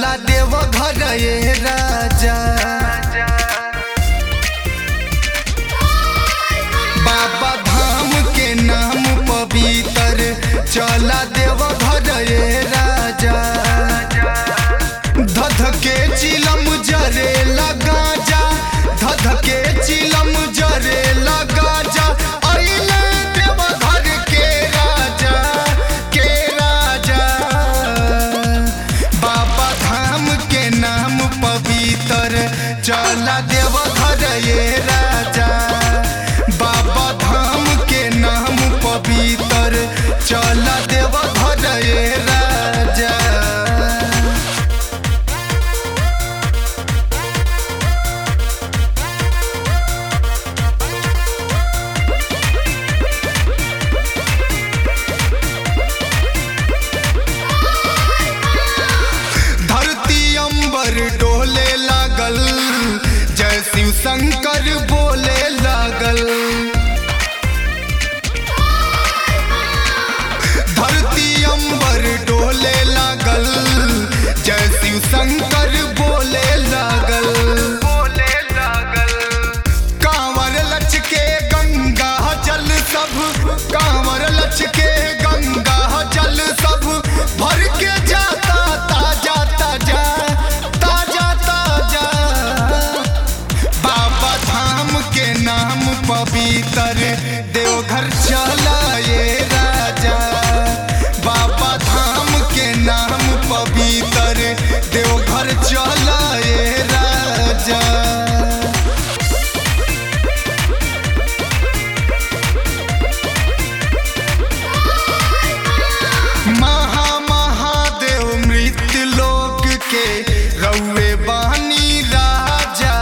चला देव घर ये राजा बाबा धाम के नाम पवित्र चला देव घर ये राजा धध के चिलम जरे लगा जा धध के चिलम जरे लगा जा अइले देव घर के राजा के राजा बाबा धाम के नाम पवित्र चला देव घर ये राजा बाबा धाम के नाम पवित्र चला देव घर ये राजा धरती अंबर डोले लागल जय शिव शंकर बोले लागल धरती अंबर डोले लागल जय शिव शंकर बोले लागल बोले लागल कांवर लचके गंगा जल सब कांवर लचके गंगा जल सब भर के जाता ताजा ताजा ताजा ताजा बाबा धाम के नाम पवित्र देवघर चला ये राजा बाबा धाम के नाम पवित्र देवघर चला ये राजा महा महादेव मृत्यु लोक के रउए बानी राजा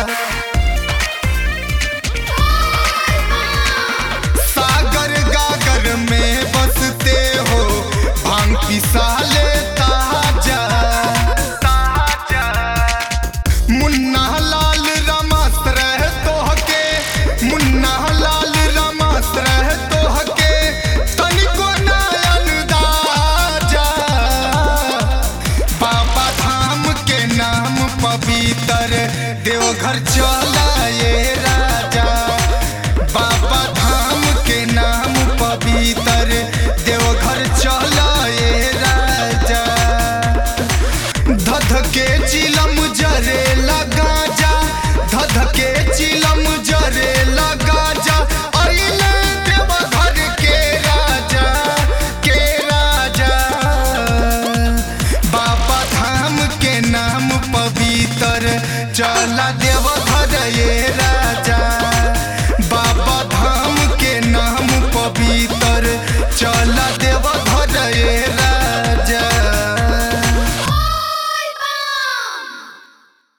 सागर गागर में बसते हो भांग पिसाले ताजा ताजा मुन्ना लाल रमस रह तोहके मुन्ना लाल रमस रह तोहके तनिको नयन दाजा बाबा धाम के नाम पवित्र देवघर चला ये राजा बाबा धाम के नाम पवित्र देवघर चला ये राजा धध के चिलम जरे लगा जा धध के चिलम जरे